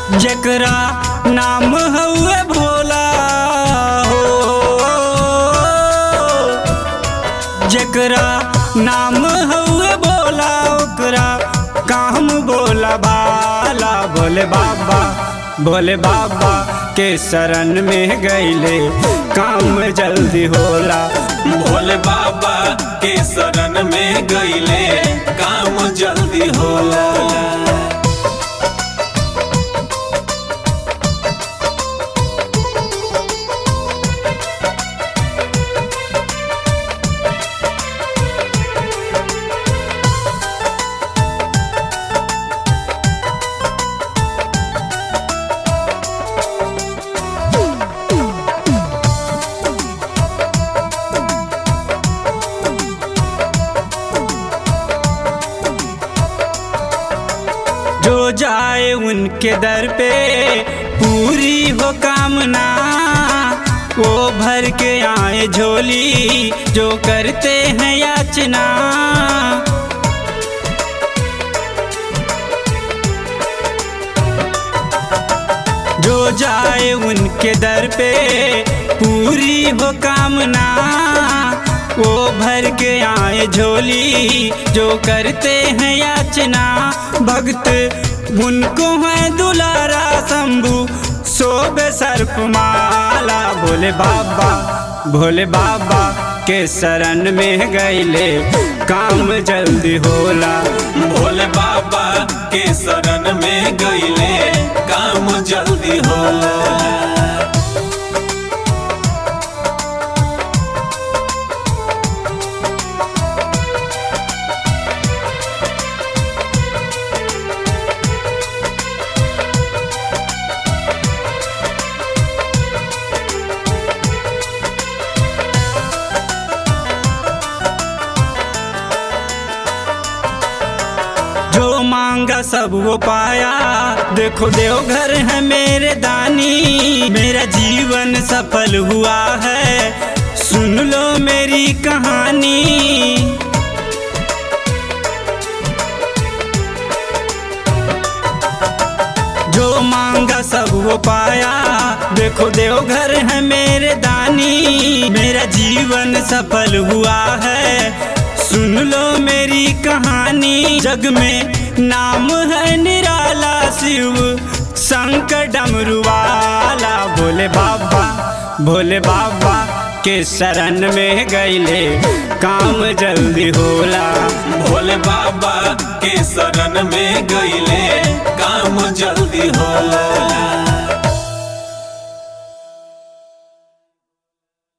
जकरा नाम हउए भोला हो जकरा नाम हउए भोला ओकरा काम बोला बाला भोले बाबा भोले बाबा के शरण में गईले काम जल्दी होला भोले बाबा के शरण में गईले काम जल्दी होला जो जाए उनके दर पे पूरी हो कामना वो भर के आए झोली जो करते हैं याचना जो जाए उनके दर पे पूरी हो कामना वो भर के आए झोली जो करते हैं याचना भक्त उनको है दुलारा शंभु शोभ सर्प माला भोले बाबा भोले बाबा के शरण में गईले काम जल्दी होला भोले बाबा के शरण में गईले काम जल्दी होला जो मांगा सब वो पाया देखो देवघर है मेरे दानी मेरा जीवन सफल हुआ है सुन लो मेरी कहानी जो मांगा सब वो पाया देखो देवघर है मेरे दानी मेरा जीवन सफल हुआ है सुन लो मेरी कहानी जग में नाम है निराला शिव शंकर डमरू वाला भोले बाबा भोले बाबा के शरण में गईले काम जल्दी होला भोले बाबा के शरण में गईले काम जल्दी होला